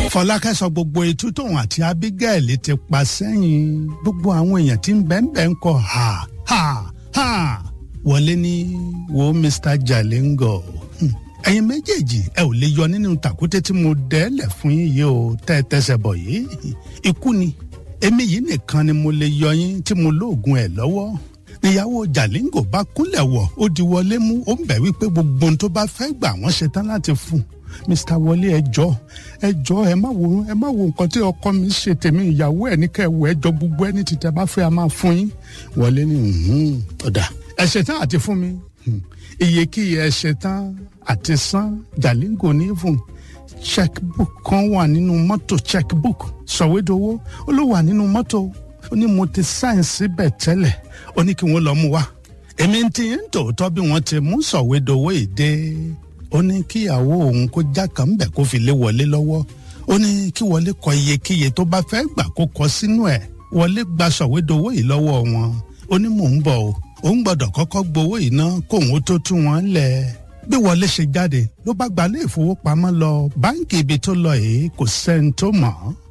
fọlákẹ́ sọ gbogbo etú tóun àti abigail ti pa sẹ́yìn gbogbo àwọn èèyàn tí ń bẹ́ẹ̀ ń kọ́ ha ha ha wọlé ní wo mr jalingo ẹ̀yin méjèèjì ẹ ò lè yọ nínú tàkúté tí mo dẹ́lẹ̀ fún yín yìí o tẹ́ ẹ tẹsẹ̀ bọ̀ yìí ikú ni èmi yìí nìkan ni mo lè yọ yín tí mo lóògùn ẹ̀ lọ́wọ́ níyàwó jalingo bá kúnlẹ̀ wọ̀ ó di wọlé mú ó ń bẹ̀ wípé gbogbo ohun tó bá fẹ́ gbà wọ́n ṣetán láti fún un mr wọlé ẹjọ ẹjọ ẹ má wo ẹ má wo nǹkan tí ọkọ mi ṣe tèmi ìyàwó ẹ ní kẹwò ẹjọ gbogbo ẹni tí tẹ bá fẹ́ a máa fún yín wọlé ní ọ̀dà ẹ ṣetán àti fún mi iyekíye ẹ ṣetán àti san jalingo ní fún checkbook kan wà nínú mọ́tò checkbook sọ̀wédowó ó ló wà nínú mọ́tò ó ní mo ti sáìn síbẹ̀ tẹ́lẹ̀ ó ní kí wọ́n lọ mú wa èmi ti ń tòótọ́ bí wọ́n ti mú sọ̀wédowó ìdè ó ní kíyàwó òun kó já kan ń bẹ̀ kó fi lé wọlé lọ́wọ́ ó ní kí wọlé kọ iyekíye tó bá fẹ́ gbà kó kọ sínú ẹ̀ wọlé gba sọ̀wédowó yìí lọ́wọ́ wọn ó ní mò ń bọ̀ o òun gbọ́dọ̀ kọ́kọ́ gbowó yìí ná kóun ó tó tú wọn lẹ̀ bí wọlé ṣe jáde ló bá gbalé ìfowópamọ́ lọ báńkì ibi tó lọ yìí kò sẹ́ni tó mọ̀ ọ́